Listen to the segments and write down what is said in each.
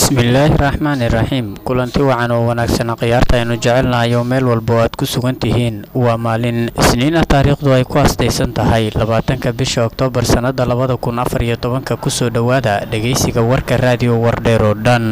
bismillaahi raxmaani raxiim kulanti wacan oo wanaagsan khiyaarta aynu jecelnahay oo meel walba oo aad ku sugan tihiin waa maalin isniin ah taariikhdu ay ku astaysan tahay labaatanka bisha oktoobar sannada labada kun afar iyo tobanka kusoo dhowaada dhegeysiga warka raadiyo wardheer oo dhan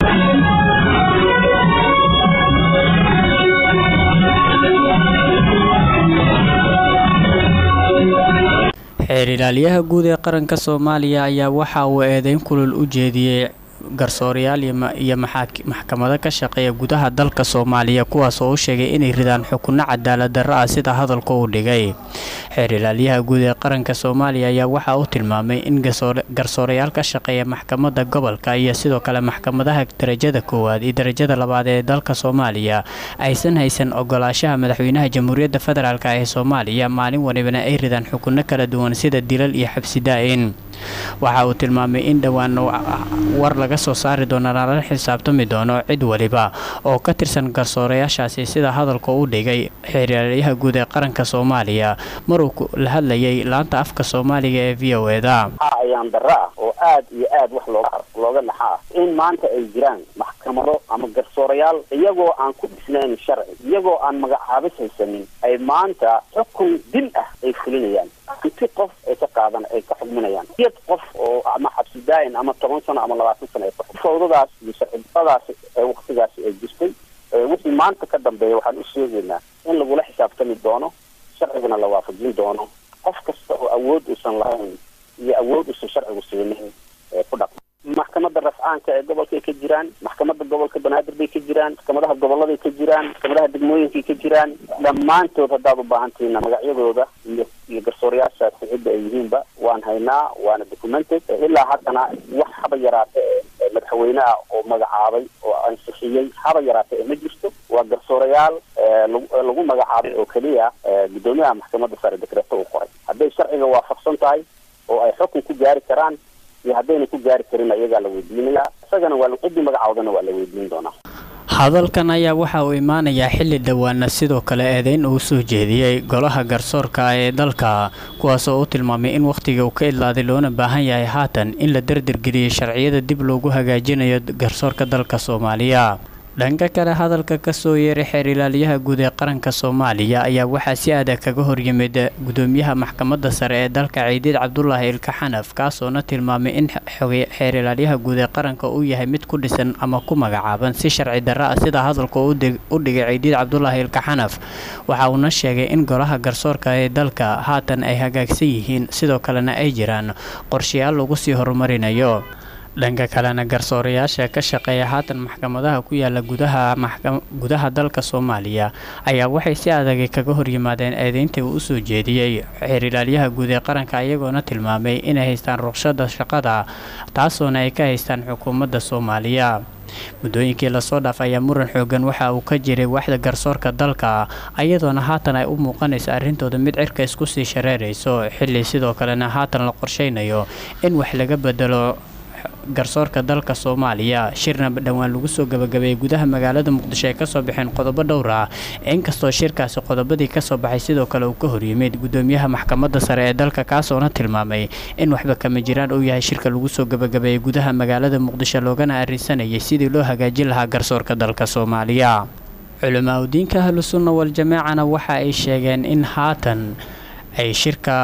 xeer ilaaliyaha guud ee qaranka soomaaliya ayaa waxa uu eedeyn kulul u jeediyey garsoorayaal iyo maxkamado ka shaqeeya gudaha dalka soomaaliya kuwaas oo u sheegay inay ridaan xukunno cadaalad darro ah sida hadalka uu dhigay xeer ilaaliyaha guud ee qaranka soomaaliya ayaa waxa uu tilmaamay in garsoorayaal ka shaqeeya maxkamadda gobolka iyo sidoo kale maxkamadaha darajada koowaad iyo darajada labaad ee dalka soomaaliya aysan haysan ogolaashaha madaxweynaha jamhuuriyadda federaalk ee soomaaliya maalin walibana ay ridaan xukunno kala duwan sida dilal iyo xabsi daa-in waxa uu tilmaamay in dhowaan war laga soo saari doono lala xisaabtami doono cid waliba oo ka tirsan garsoorayaashaasi sida hadalka u dhigay xeeryaalayaha guud ee qaranka soomaaliya maruu la hadlayay laanta afka soomaaliga ee v o eda ayaan darro ah oo aad iyo aad wax looga naxa ah in maanta ay jiraan maxkamado ama garsoorayaal iyagoo aan ku dhisnayn sharci iyagoo aan magacaabis haysanin ay maanta xukun dil ah ay fulinayaan inti qof ay ka qaadan ay ka xugminayaan iyad qof oo ama xabsi daayin ama toban sano ama labaatan sano ay fawdadaas iyo sharcidadaas ee waktigaasi ay jirtay wixii maanta ka dambeeya waxaan u sheegaynaa in lagula xisaabtami doono sharcigana la waafajin doono qof kasta oo awood uusan lahayn iyo awood uusan sharcigu siinin ee ku dhaqma maxkamadda rafcaanka ee gobolkay ka jiraan maxkamadda gobolka banaadir bay ka jiraan maxkamadaha goboladay ka jiraan maxkamadaha degmooyinkay ka jiraan dhammaantood haddaad u baahantihiina magacyadooda iyo iyo garsoorayaashaasi cidda ay yihiinba waan haynaa waana documented ilaa haddana wax haba yaraate ee madaxweyne ah oo magacaabay oo ansixiyey haba yaraate ee ma jirto waa garsoorayaal lagu magacaabay oo keliya guddoomiyaha maxkamadda sare dekreeto uu qoray hadday sharciga waafaqsan tahay oo ay xukun ku gaari karaan iyo haddayna ku gaari karin iyagaa la weydiinayaa isagana waa ciddii magacoodana waa la weydiin doonaa hadalkan ayaa waxa uu imaanayaa xilli dhowaana sidoo kale eedeyn uu soo jeediyey golaha garsoorka ee dalka kuwaas oo u tilmaamay in wakhtiga uu ka idlaaday loona baahan yahay haatan in la dardargeliyey sharciyada dib loogu hagaajinayo garsoorka dalka soomaaliya dhanka kale hadalka kasoo yeeray xeer ilaaliyaha guud ee qaranka soomaaliya ayaa waxaa si adag kaga horyimid gudoomiyaha maxkamadda sare ee dalka ciidiid cabdulaahi ilka xanaf kaasoona tilmaamay in xeer ilaalyaha guud ee qaranka uu yahay mid ku dhisan ama ku magacaaban si sharci darro ah sida hadalka u dhigay ciidiid cabdulaahi ilka xanaf waxa uuna sheegay in golaha garsoorka ee dalka haatan ay hagaagsan yihiin sidoo kalena ay jiraan qorshayaal lagu sii horumarinayo dhanka kalena garsoorayaasha ka shaqeeya haatan maxkamadaha ku yaala gudaha gudaha dalka soomaaliya ayaa waxay si adagay kaga horyimaadeen eedeyntii uu usoo jeediyey xeer ilaalyaha guud ee qaranka iyagoona tilmaamay inay haystaan ruqshada shaqada taasoona ay ka haystaan xukuumadda soomaaliya muddooyinkii lasoo dhaaf ayaa muran xoogan waxa uu ka jiray waxda garsoorka dalka iyadoona haatan ay u muuqanayso arrintooda mid cirka isku sii shareerayso xilli sidoo kalena haatan la qorshaynayo in wax laga bedelo garsoorka dalka soomaaliya shirna dhowaan lagu soo gabagabeeyey gudaha magaalada muqdisho ay kasoo baxeen qodobo dhowr ah inkastoo shirkaasi qodobadii kasoo baxay sidoo kale uu ka horyimid gudoomiyaha maxkamadda sare ee dalka kaasoona tilmaamay in waxba kama jiraan uu yahay shirka lagu soo gabagabeeyey gudaha magaalada muqdisho loogana arrinsanayay sidii loo hagaajin lahaa garsoorka dalka soomaaliya culamaa udiinka ahlusunna wal-jamaacana waxa ay sheegeen in haatan ay shirka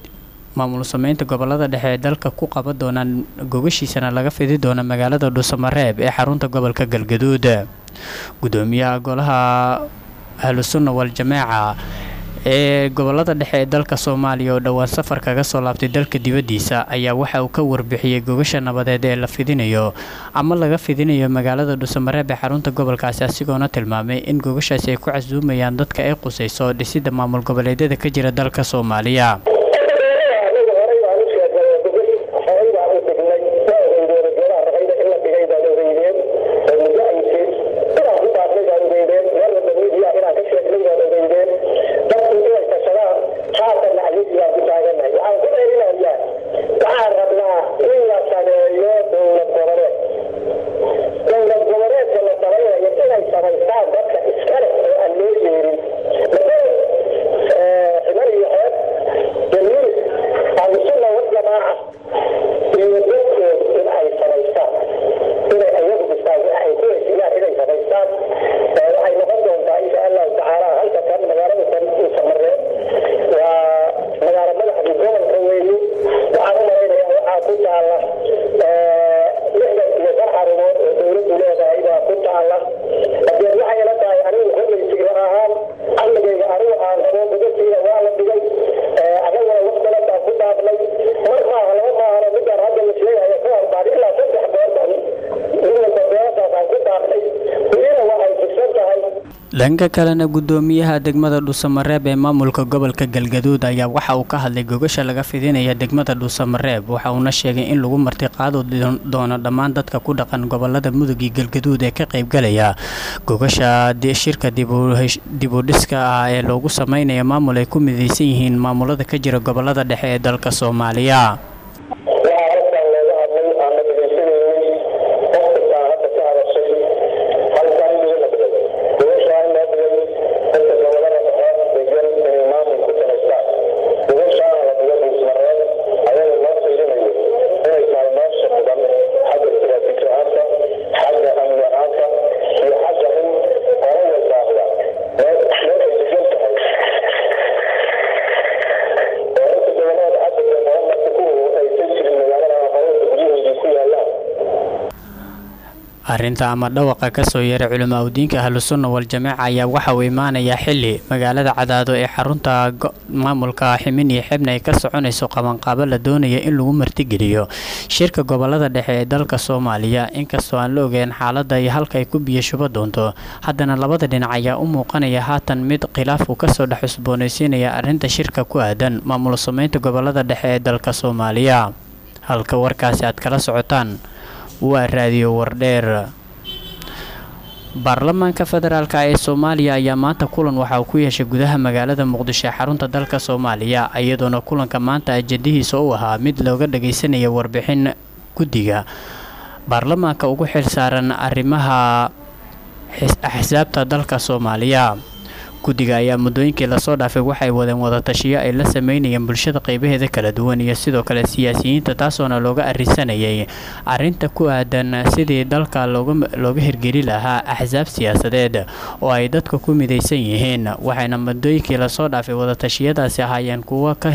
maamul sameynta gobolada dhexe ee dalka ku qaban doonaan gogashiisana laga fidi doona magaalada dhuusamareeb ee xarunta gobolka galgaduud gudoomiyaha golaha ahlusunna wal-jamaaca ee gobolada dhexe ee dalka soomaaliya oo dhowaan safar kaga soo laabtay dalka dibaddiisa ayaa waxa uu ka warbixiyey gogasha nabadeed ee la fidinayo ama laga fidinayo magaalada dhuusamareeb ee xarunta gobolkaasi asigoona tilmaamay in gogashaasi ay ku casuumayaan dadka ay qusayso dhisidda maamul goboleedyada ka jira dalka soomaaliya dhanka kalena gudoomiyaha degmada dhuusamareeb ee maamulka gobolka galgaduud ayaa waxa uu ka hadlay gogasha laga fidinaya degmada dhuusamareeb waxa uuna sheegay in lagu martiqaado doono dhammaan dadka ku dhaqan gobolada mudug iyo galgaduud ee ka qaybgalaya gogasha shirka dibudhiska ah ee loogu sameynaya maamul ay ku midaysan yihiin maamulada ka jira gobolada dhexe ee dalka soomaaliya arrinta ama dhawaqa kasoo yeeray culamaa udiinka ahlusunna wal-jamaaca ayaa waxa uu imaanayaa xili magaalada cadaado ee xarunta maamulka ximin iyo xebna ay ka soconayso qabanqaabo la doonaya in lagu martigeliyo shirka gobolada dhexe ee dalka soomaaliya inkastoo aan la ogeyn xaaladda iyo halka ay ku biyo shubo doonto haddana labada dhinac ayaa u muuqanaya haatan mid khilaaf uu kasoo dhex cusboonaysiinaya arrinta shirka ku aadan maamul sameynta gobolada dhexe ee dalka soomaaliya halka warkaasi aad kala socotaan waa raadiyo wardheer baarlamaanka federaalk ee soomaaliya ayaa maanta kulan waxa uu ku yeeshay gudaha magaalada muqdisho ee xarunta dalka soomaaliya iyadoona kulanka maanta ajadihiisa u ahaa mid looga dhagaysanaya warbixin guddiga baarlamaanka ugu xilsaaran arrimaha axsaabta dalka soomaaliya guddiga ayaa muddooyinkii lasoo dhaafay waxay wadeen wadatashiyo ay la sameynayeen bulshada qeybaheeda kala duwan iyo sidoo kale siyaasiyiinta taasoona looga arisanayay arrinta ku aadan sidii dalka looga hirgeli lahaa axsaab siyaasadeed oo ay dadka ku midaysan yihiin waxayna muddooyinkii lasoo dhaafay wadatashyadaasi ahaayeen kuwo ka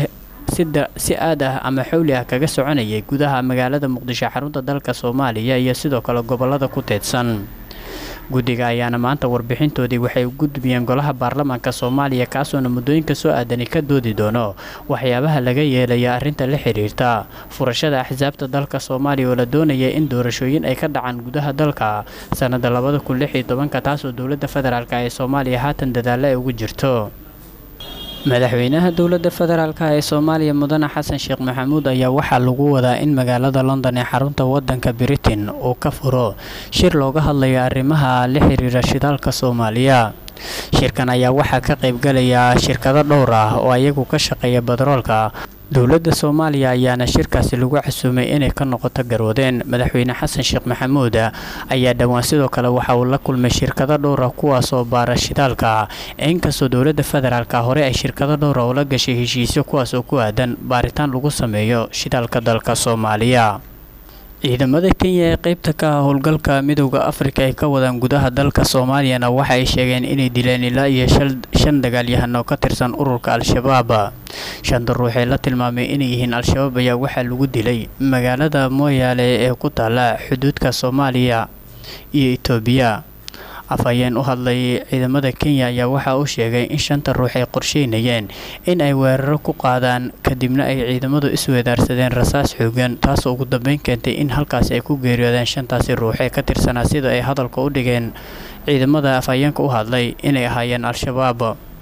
si aad ah ama xowli ah kaga soconayay gudaha magaalada muqdisho xarunta dalka soomaaliya iyo sidoo kale gobolada ku teedsan guddiga ayaana maanta warbixintoodii waxay u gudbiyeen golaha baarlamaanka soomaaliya kaasoona muddooyinka soo aadani ka doodi doono waxyaabaha laga yeelaya arrinta la xiriirta furashada axsaabta dalka soomaaliya oo la doonaya in doorashooyin ay ka dhacaan gudaha dalka sannada labada kun lix iyo tobanka taasoo dowladda federaalk ee soomaaliya haatan dadaalla ay ugu jirto madaxweynaha dowladda federaalk ee soomaaliya mudane xasan sheekh maxamuud ayaa waxaa lagu wadaa in magaalada london ee xarunta wadanka britain uu ka furo shir looga hadlayo arrimaha la xiriira shidaalka soomaaliya shirkan ayaa waxaa ka qaybgalaya shirkado dhowr ah oo ayagu ka shaqeeya batroolka dowladda soomaaliya ayaana shirkaasi lagu casuumay inay ka noqoto garwadeen madaxweyne xasan sheekh maxamuud ayaa dhowaan sidoo kale waxa uu la kulmay shirkado dhowra kuwaasoo baara shidaalka inkastoo dowladda federaalk hore ay shirkado dhowra ula gashay heshiisyo kuwaas oo ku aadan baaritaan lagu sameeyo shidaalka dalka soomaaliya ciidamada kenya ee qeybta ka ah howlgalka midowda afrika ay ka wadaan gudaha dalka soomaaliyana waxa ay sheegeen inay dileen ilaa iyo shan dagaalyahan oo ka tirsan ururka al-shabaab shanta ruux ee la tilmaamay inay yihiin al-shabaab ayaa waxaa lagu dilay magaalada mooyaale ee ku taala xuduudka soomaaliya iyo itoobiya afhayeen u hadlay ciidamada kenya ayaa waxa uu sheegay in shanta ruux ay qorsheynayeen in ay weeraro ku qaadaan kadibna ay ciidamadu isweedaarsadeen rasaas xoogan taasoo ugu dambeyn keentay in halkaasi ay ku geeriyoodeen shantaasi ruux ee ka tirsanaa sida ay hadalka u dhigeen ciidamada afhayeenka u hadlay inay ahaayeen al-shabaab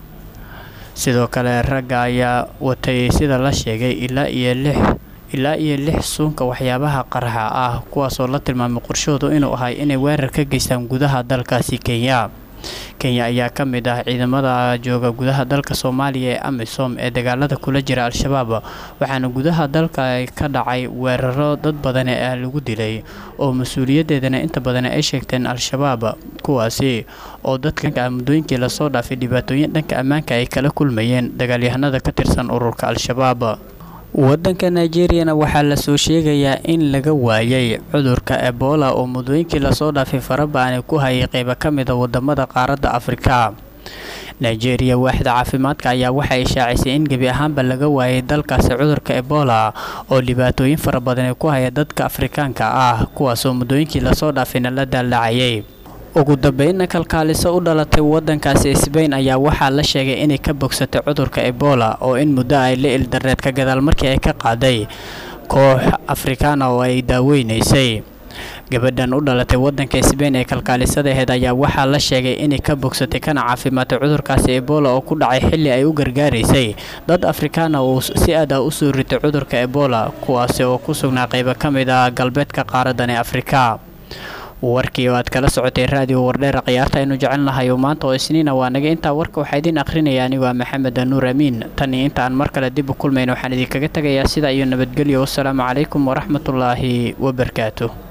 sidoo kale ragga ayaa watay sida la sheegay ilaa iyo lix ilaa iyo lix suunka waxyaabaha qaraxa ah kuwaasoo la tilmaamay qorshahoodu inuu ahay inay weerar ka geystaan gudaha dalkaasi kenya kenya ayaa ka mid ah ciidamada jooga gudaha dalka soomaaliya ee amisom ee dagaalada kula jira al-shabaab waxaana gudaha dalka ka dhacay weeraro dad badan ee lagu dilay oo mas-uuliyadeedana inta badan ay sheegteen al-shabaab kuwaasi oo dadka muddooyinkii lasoo dhaafay dhibaatooyin dhanka ammaanka ay kala kulmayeen dagaalyahanada ka tirsan ururka al-shabaab wadanka nigeriyana waxaa lasoo sheegayaa in laga waayay cudurka ebola oo muddooyinkii lasoo dhaafay farabaani ku hayay qeybo ka mida wadamada qaaradda afrika nigeria waaxda caafimaadka ayaa waxay ishaacisay in gebi ahaanba laga waayay dalkaasi cudurka ebola oo dhibaatooyin fara badan ku haya dadka afrikaanka ah kuwaasoo muddooyinkii lasoo dhaafayna la daallacayay ugu dambeynna kalkaaliso u dhalatay wadankaasi sbain ayaa waxaa la sheegay inay ka bogsatay cudurka ebola oo in muddo ay la ildareed ka gadaal markii ay ka qaaday koox afrikaana oo ay daaweynaysay gabadhan u dhalatay wadanka sbain ee kalkaalisadaheed ayaa waxaa la sheegay inay ka bogsatay kana caafimaatay cudurkaasi ebola oo ku dhacay xilli ay u gargaaraysay dad afrikaana uu si aad ah usoo ritay cudurka ebola kuwaasi oo ku sugnaa qaybo ka mid ah galbeedka qaaradani afrika warkii oo aad kala socotay raadiyo wardheera khiyaarta aynu jecel nahay oo maanta oo isniina waa naga intaa warka waxaa idiin akhrinaya anigu waa maxamed anuur amiin tan iyo inta aan mar kale dib u kulmayno waxaan idinkaga tegayaa sidaa iyo nabadgelyo wassalaamu calaykum waraxmatullaahi wabarakaatu